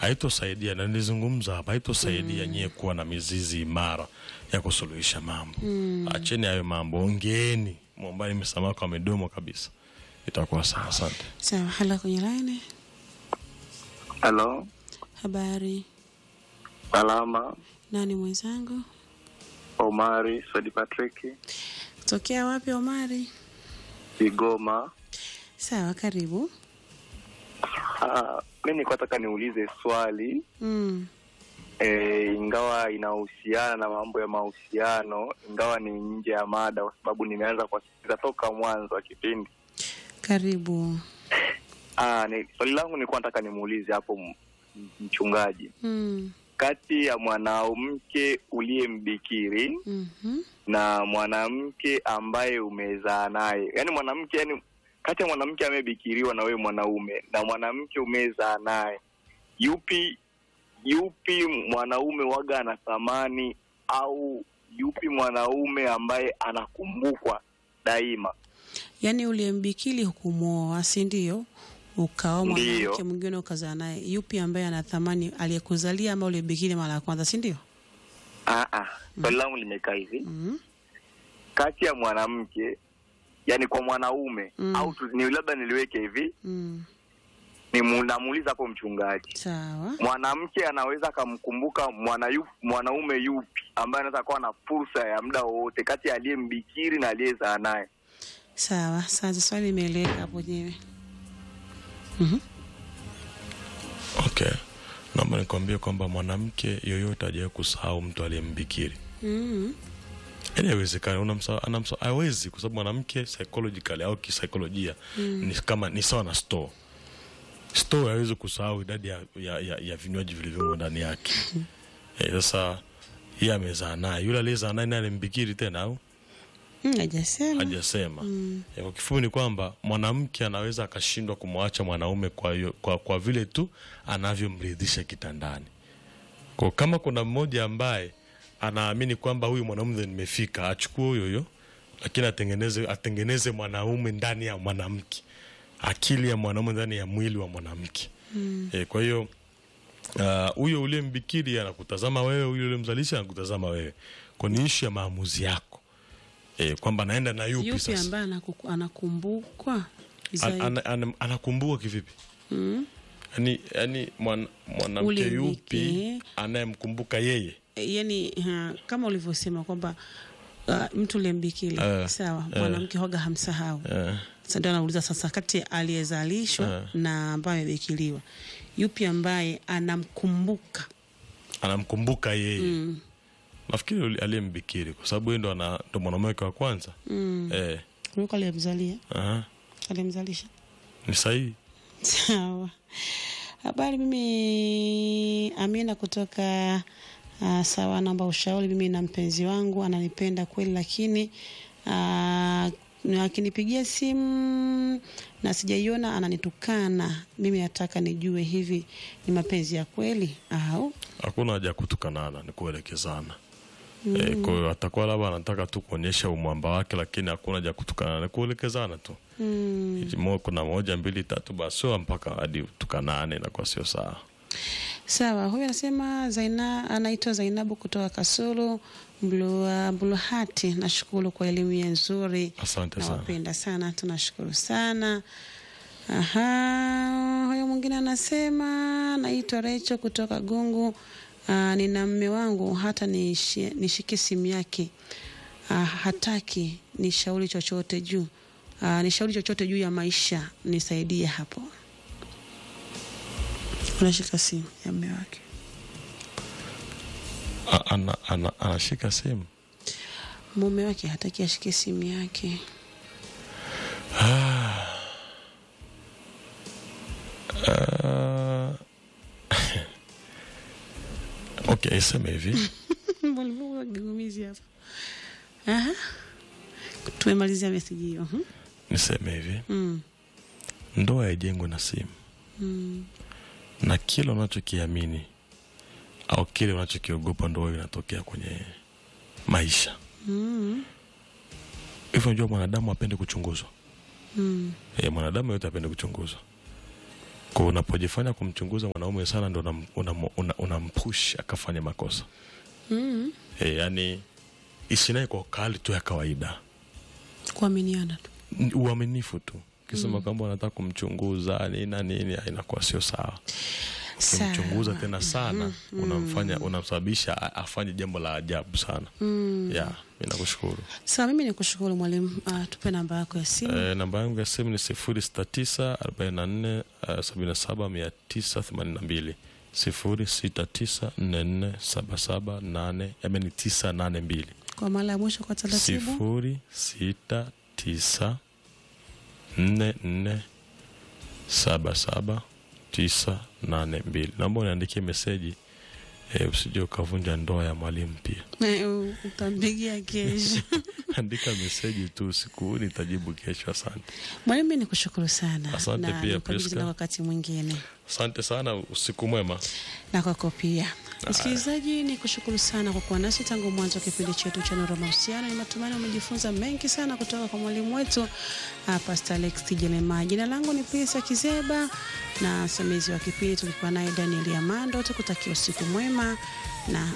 haitosaidia na nilizungumza hapa haitosaidia nyie kuwa na mizizi imara ya kusuluhisha mambo acheni hayo mambo ongeeni mwombani msamaha kwa midomo kabisa itakuwa sawa asante Sawa, hala kwenye laini. Halo, Habari, salama. nani mwenzangu? Omari Sadi Patrick, Tokea wapi Omari? Kigoma. Sawa, karibu. Ah, mi nilikuwa nataka niulize swali Mm. e, ingawa inahusiana na mambo ya mahusiano, ingawa ni nje ya mada, kwa sababu nimeanza kuwasikiliza toka mwanzo wa kipindi. Karibu. Ah, ni, swali langu nilikuwa nataka nimuulize hapo m- m- mchungaji, Mm. kati ya mwanamke uliyembikiri Mhm. na mwanamke ambaye umezaa naye, yaani mwanamke yani, kati ya mwanamke amebikiriwa na wewe mwanaume na mwanamke umezaa naye, yupi yupi mwanaume waga ana thamani au yupi mwanaume ambaye anakumbukwa daima? Yaani uliyembikili hukumwoa, si ndio? Ukaoa Ndiyo. mwanamke mwingine ukazaa naye, yupi ambaye ana thamani, aliyekuzalia ama uliyembikili mara ya kwanza, si ndio? Ah, ah, swali langu limekaa hivi, Mm. kati ya mwanamke yani kwa mwanaume Mm. au tu, ni labda niliweke hivi, Mm. ni mu- namuuliza hapo mchungaji Sawa. mwanamke anaweza akamkumbuka mwana yu, mwanaume yupi ambaye anaweza kuwa na fursa ya muda wowote kati ya aliyembikiri na aliyezaa naye. Sawa, sasa swali limeeleweka hapo nyewe. Mhm. okay naomba nikwambie kwamba mwanamke yoyote ajawe kusahau mtu aliyembikiri Mhm. yaani haiwezekani unamsa- anamsa- hawezi kwa sababu mwanamke psychologically au kisaikolojia ni kama ni sawa na store store hawezi kusahau idadi ya, ya, ya, ya vinywaji vilivyomo ndani yake Eh, sasa yeye amezaa naye yule aliyezaa naye naye alimbikiri tena au Mm, hajasema. hajasema Eh, kwa kifupi ni kwamba mwanamke anaweza akashindwa kumwacha mwanaume kwa, hiyo- kwa, kwa vile tu anavyomridhisha kitandani kwa kama kuna mmoja ambaye anaamini kwamba huyu mwanaume ndo nimefika achukue huyo huyo lakini atengeneze atengeneze mwanaume ndani ya mwanamke akili ya mwanaume ndani ya mwili wa mwanamke mm. e, kwa hiyo ah, huyo uh, uliyembikiri anakutazama wewe huyo uliyemzalisha anakutazama wewe kwa ni ishu ya maamuzi yako e, kwamba naenda na yupi, Yupi sasa ambaye anakuku- anakumbukwa An- zaidi? ana- ana- anakumbuka kivipi Mm. yani, yani mwan, mwanamke Ule yupi mke. anayemkumbuka yeye yani ha, kama ulivyosema kwamba uh, mtu uliyembikili Eh, sawa, eh. mwanamke hoga hamsahau. eh, Sasa ndio anauliza sasa, kati ya aliyezalishwa Eh. na ambaye amebikiliwa, yupi ambaye anamkumbuka? anamkumbuka yeye Mm. nafikiri uli- aliyembikiri kwa sababu yeye ndo ana- ndo mwanaume wake wa kwanza Mm. eh, Kuliko aliyemzalia, aha, aliyemzalisha. ni sahihi Sawa. Habari, mimi Amina kutoka uh, sawa, naomba ushauri. Mimi na mpenzi wangu ananipenda kweli, lakini uh, akinipigia simu na sijaiona ananitukana. Mimi nataka nijue hivi ni mapenzi ya kweli au hakuna haja ya kutukanana ni kuelekezana mm. e, kwa hiyo atakuwa labda anataka tu kuonyesha umwamba wake lakini hakuna haja ya kutukanana ni kuelekezana tu mm. Mo- kuna moja mbili tatu basi sio mpaka hadi tukanane inakuwa sio sawa Sawa, huyu anasema Zaina, anaitwa Zainabu kutoka Kasulu Mbulu- Mbuluhati. Nashukuru kwa elimu ya nzuri, asante sana nawapenda sana, tunashukuru sana. Aha, huyo mwingine anasema naitwa Recho kutoka Gungu. Uh, nina mme wangu hata nishi- nishike simu yake uh, hataki nishauri chochote juu uh, nishauri chochote juu ya maisha, nisaidie hapo. Unashika simu ya mme wake A- ana, ana, anashika simu mume wake hataki ashike simu yake. Ah. okay iseme hivi Mbona kigumizi hapa? Aha. Tumemalizia meseji hiyo. Mhm. niseme hivi Mm. ndoa haijengwi na simu Mm. na kile unachokiamini au kile unachokiogopa ndo wewe inatokea kwenye maisha Mm. hivyo unajua mwanadamu apende kuchunguzwa Mm. e, mwanadamu yote apende kuchunguzwa kwa unapojifanya kumchunguza mwanaume sana ndo unampush una, una, unampush akafanya makosa mm. e, yani isinae kwa ukali tu ya kawaida kuaminiana tu N- uaminifu tu ukisema kwamba unataka kumchunguza nini na nini ah, inakuwa sio sawa ukimchunguza Sawa. tena sana unamfanya unamsababisha a- afanye jambo la ajabu sana mm. ya mi nakushukuru sawa mimi nikushukuru mwalimu uh, tupe namba yako ya simu e, namba yangu ya simu ni sifuri sita tisa arobaini na nne sabini na saba mia tisa themanini na mbili sifuri sita tisa nne nne saba saba nane ameni tisa nane mbili kwa mara ya mwisho kwa taratibu sifuri sita tisa nne nne saba saba tisa nane mbili naomba uniandikie meseji e, usije ukavunja ndoa ya mwalimu pia Eh, u- utampigia kesho andika meseji tu usiku huu nitajibu kesho asante mwalimu mi nikushukuru sana Asante na pia, nikabidhi Priska. tena wakati mwingine asante sana usiku mwema na kwako pia msikilizaji ni kushukuru sana kwa kuwa nasi tangu mwanzo wa kipindi chetu cha nuru ya mahusiano ni matumaini umejifunza mengi sana kutoka kwa mwalimu wetu uh, pastor alex tijelema jina langu ni pisa kizeba na msimamizi wa kipindi tulikuwa naye daniel amando tukutakia usiku mwema na